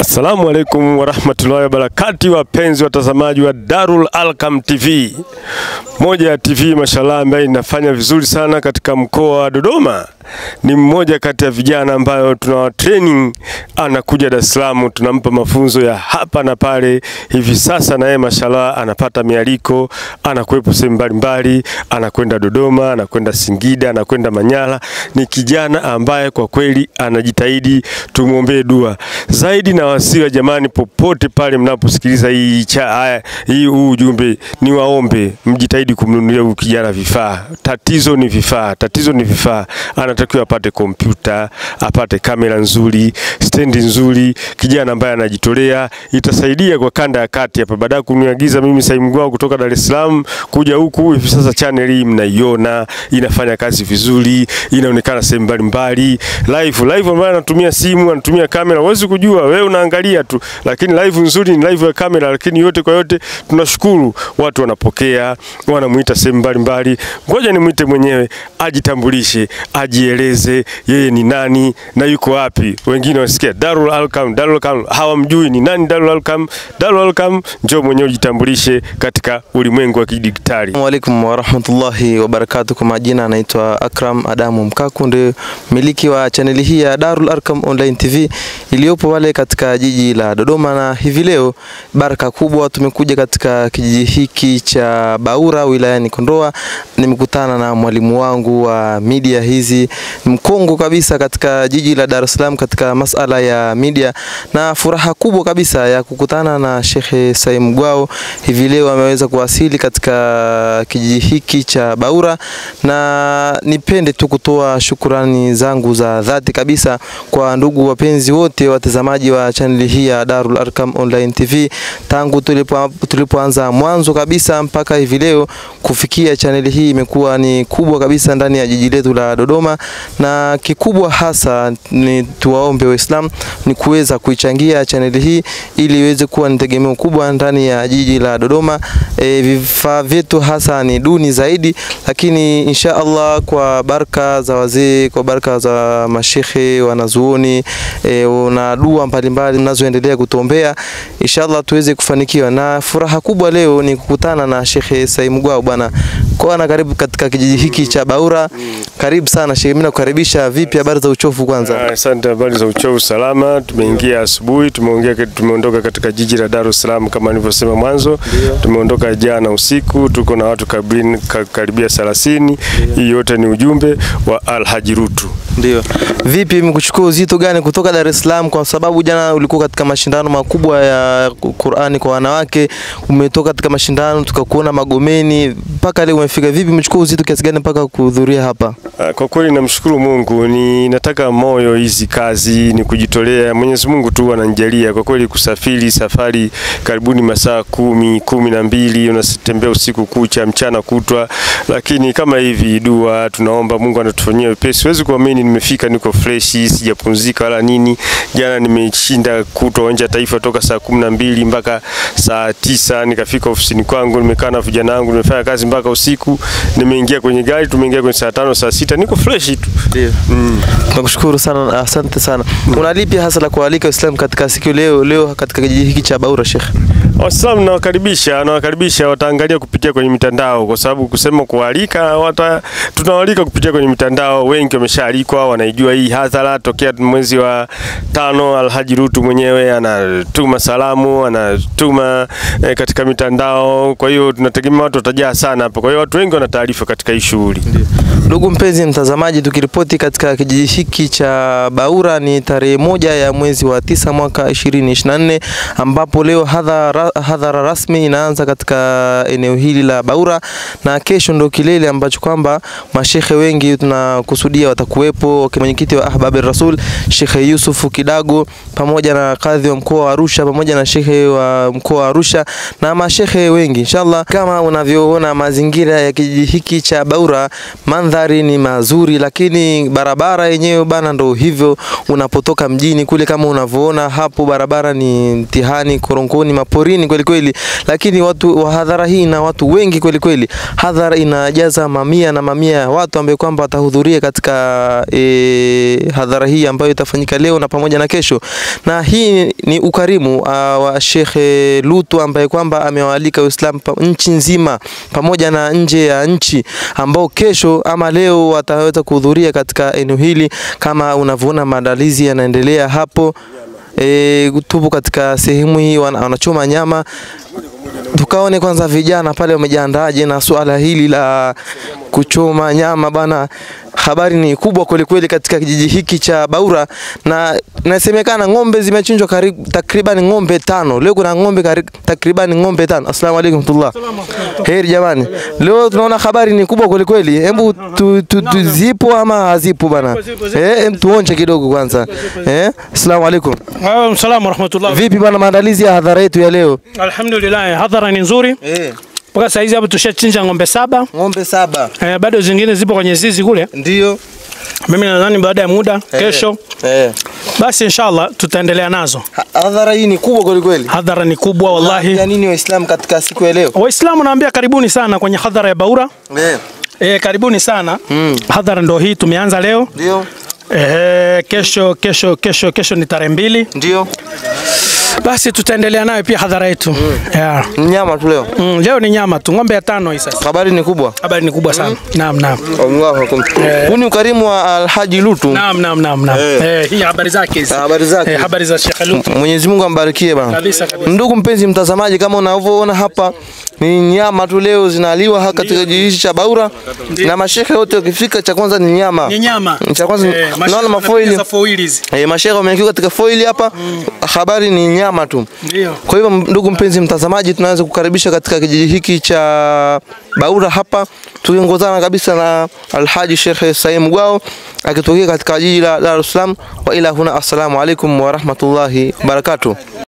Assalamu alaikum warahmatullahi wabarakati, wapenzi watazamaji wa Darul Alqam TV, moja ya TV mashallah ambayo inafanya vizuri sana katika mkoa wa Dodoma. Ni mmoja kati ya vijana ambayo tuna training, anakuja Dar es Salaam, tunampa mafunzo ya hapa na pale. Hivi sasa na yeye mashallah anapata mialiko, anakuwepo sehemu mbalimbali, anakwenda Dodoma, anakwenda Singida, anakwenda Manyara. Ni kijana ambaye kwa kweli anajitahidi, tumwombee dua zaidi na wasiwa jamani, popote pale mnaposikiliza hii cha haya hii huu ujumbe, ni waombe mjitahidi kumnunulia huyu kijana vifaa. Tatizo ni vifaa, tatizo ni vifaa. Anatakiwa apate kompyuta, apate kamera nzuri, stendi nzuri, kijana ambaye anajitolea. Itasaidia kwa kanda ya kati hapa, baada ya kuniagiza mimi Saimu Gwao kutoka Dar es Salaam kuja huku. Hivi sasa channel hii mnaiona inafanya kazi vizuri, inaonekana sehemu mbalimbali live live, ambayo anatumia simu, anatumia kamera, huwezi kujua wewe unaangalia tu, lakini live nzuri ni live ya kamera. Lakini yote kwa yote, tunashukuru watu wanapokea, wanamuita sehemu mbalimbali. Ngoja nimwite mwenyewe ajitambulishe, ajieleze yeye ni nani na yuko wapi. Wengine wasikia Darul Alqam, Darul Alqam hawamjui ni nani Darul Alqam. Darul Alqam, njoo mwenyewe ujitambulishe katika ulimwengu wa kidijitali. Assalamu alaikum warahmatullahi wabarakatuh. Kwa majina anaitwa Akram Adamu Mkaku, ndio miliki wa chaneli hii ya Darul Arqam Online TV iliyopo pale katika jiji la Dodoma, na hivi leo baraka kubwa tumekuja katika kijiji hiki cha Baura wilayani Kondoa. Nimekutana na mwalimu wangu wa media hizi mkongo kabisa katika jiji la Dar es Salaam katika masala ya media, na furaha kubwa kabisa ya kukutana na Shekhe Saim Gwao. Hivi leo ameweza kuwasili katika kijiji hiki cha Baura, na nipende tu kutoa shukurani zangu za dhati kabisa kwa ndugu wapenzi wote watazamaji wa chaneli hii ya Darul Arqam Online TV tangu tulipo tulipoanza mwanzo kabisa mpaka hivi leo kufikia chaneli hii imekuwa ni kubwa kabisa ndani ya jiji letu la Dodoma, na kikubwa hasa ni tuwaombe Waislamu ni kuweza kuichangia chaneli hii ili iweze kuwa ni tegemeo kubwa ndani ya jiji la Dodoma. E, vifaa vyetu hasa ni duni zaidi, lakini insha Allah kwa baraka za wazee, kwa baraka za mashekhe wanazuoni e, na dua mbalimbali mnazoendelea kutuombea inshallah tuweze kufanikiwa. Na furaha kubwa leo ni kukutana na Shekhe Saim Gwao bwana kwana, karibu katika kijiji hiki cha Baura. Karibu sana Shekhe, mimi nakukaribisha. Vipi habari za uchovu kwanza? Asante, habari za uchovu salama. Tumeingia asubuhi, tumeongea, tumeondoka katika jiji la Dar es Salaam kama nilivyosema mwanzo. Tumeondoka jana usiku, tuko na watu kabrini, karibia 30. Hii yote ni ujumbe wa Alhaji Rutu. Ndio. Vipi mkuchukua uzito gani kutoka Dar es Salaam kwa sababu jana ulikuwa katika mashindano makubwa ya Qur'ani kwa wanawake, umetoka katika mashindano tukakuona Magomeni mpaka leo umefika. Vipi mchukua uzito kiasi gani mpaka kuhudhuria hapa? Kwa kweli namshukuru Mungu, ni nataka moyo hizi kazi ni kujitolea. Mwenyezi Mungu tu ananijalia kwa kweli, kusafiri safari karibuni masaa kumi kumi na mbili unatembea usiku kucha mchana kutwa, lakini kama hivi dua tunaomba Mungu anatufanyia wepesi. Siwezi kuamini nimefika, niko freshi, sijapumzika wala nini. Jana nimeshinda kutwa uwanja Taifa toka saa kumi na mbili mpaka saa tisa nikafika ofisini kwangu, nimekaa na vijana wangu, nimefanya kazi mpaka usiku, nimeingia kwenye gari, tumeingia kwenye saa tano saa sita niko fresh tu. Ndio. Mm. Tunakushukuru sana, asante sana. Mm. Una lipi hasa la kualika Waislamu katika siku leo leo katika kijiji hiki cha Baura Sheikh? Waislamu nawakaribisha, nawakaribisha wataangalia kupitia kwenye mitandao, kwa sababu kusema kualika wata, tunawalika kupitia kwenye mitandao. Wengi wameshaalikwa, wanaijua hii hadhara tokea mwezi wa tano. Alhaji Rutu mwenyewe anatuma salamu, anatuma eh, katika mitandao. Kwa hiyo tunategemea watu watajaa sana hapa, kwa hiyo watu wengi wana taarifa katika hii shughuli. Ndugu mpenzi mtazamaji, tukiripoti katika kijiji hiki cha Baura ni tarehe moja ya mwezi wa tisa mwaka 2024 ambapo leo hadhara, hadhara rasmi inaanza katika eneo hili la Baura na kesho ndo kilele ambacho kwamba mashehe wengi tunakusudia watakuwepo, mwenyekiti wa Ahbab Rasul Shekhe Yusufu Kidago pamoja na kadhi wa mkoa wa Arusha pamoja na shekhe wa mkoa wa Arusha na mashehe wengi inshallah. Kama unavyoona mazingira ya kijiji hiki cha Baura mandhari ni mazuri, lakini barabara yenyewe bana, ndo hivyo. Unapotoka mjini kule, kama unavyoona hapo, barabara ni mtihani, korongoni, maporini chini kweli kweli, lakini watu wa hadhara hii na watu wengi kweli kweli. Hadhara inajaza mamia na mamia ya watu ambao kwamba watahudhuria katika e, hadhara hii ambayo itafanyika leo na pamoja na kesho, na hii ni ukarimu uh, wa Sheikh Lutu ambaye kwamba amewaalika Uislamu pa, nchi nzima pamoja na nje ya nchi ambao kesho ama leo wataweza kuhudhuria katika eneo hili kama unavyoona maandalizi yanaendelea hapo. E, tupo katika sehemu hii wana- wanachoma nyama. Tukaone kwanza vijana pale wamejiandaaje na suala hili la kuchoma nyama bana. Habari ni kubwa kweli kweli katika kijiji hiki cha Baura, na inasemekana ng'ombe zimechinjwa karibu takriban ng'ombe tano. Leo kuna ng'ombe kari- takriban ng'ombe tano. Asalamu alaykum tullah. Heri jamani, leo tunaona habari ni kubwa kweli kweli. Hebu tu, tu, tu, zipo ama hazipo bana? Eh, em tuonje kidogo kwanza. Eh, asalamu alaykum. Waalaikum salaam warahmatullah. Vipi bana, maandalizi ya hadhara yetu ya leo? Alhamdulillah, hadhara ni nzuri Eh, mpaka saa hizi hapo tushachinja ng'ombe saba. ng'ombe saba Eh, bado zingine zipo kwenye zizi kule. ndio. Mimi nadhani baada ya muda kesho, Eh. basi inshallah tutaendelea nazo. Ha- Hadhara hii ni kubwa kweli kweli. Hadhara ni kubwa Ya wallahi. nini Waislamu katika siku ya leo? Waislamu naambia karibuni sana kwenye hadhara ya Baura. Eh, Eh, karibuni sana. Mm. Hadhara ndo hii tumeanza leo. ndio. Eh, kesho kesho kesho kesho ni tarehe mbili. Ndio. Basi tutaendelea nayo pia hadhara yetu. Yeah. Nyama tu leo. Mm, leo ni nyama tu, ng'ombe ya tano hii sasa. Habari ni kubwa. Habari ni kubwa sana. Naam, naam. Allahu akbar. Huu ni ukarimu wa Alhaji Lutu. Naam, naam, naam, naam. Eh. Eh, hii habari zake hizi. Habari zake. Eh, habari za Sheikh Lutu. Mwenyezi Mungu ambarikie bana. Kabisa, kabisa. Ndugu mpenzi mtazamaji, kama unavyoona hapa ni nyama tu leo zinaliwa hapa katika kijiji hichi cha Baura, na mashehe wote wakifika, cha kwanza ni nyama. Ni nyama. Cha kwanza Eh, naona mashine mafoili za foil hizi. Eh, mashehe wamekiwa katika foili hapa. Habari ni nyama tu. Ndio. Kwa hivyo ndugu mpenzi mtazamaji, tunaweza kukaribisha katika kijiji hiki cha Baura hapa tukiongozana kabisa na Alhaji Sheikh Saim Gwao akitokea katika jiji la Dar es Salaam. Wa ila huna, assalamu alaikum wa rahmatullahi wa barakatuh.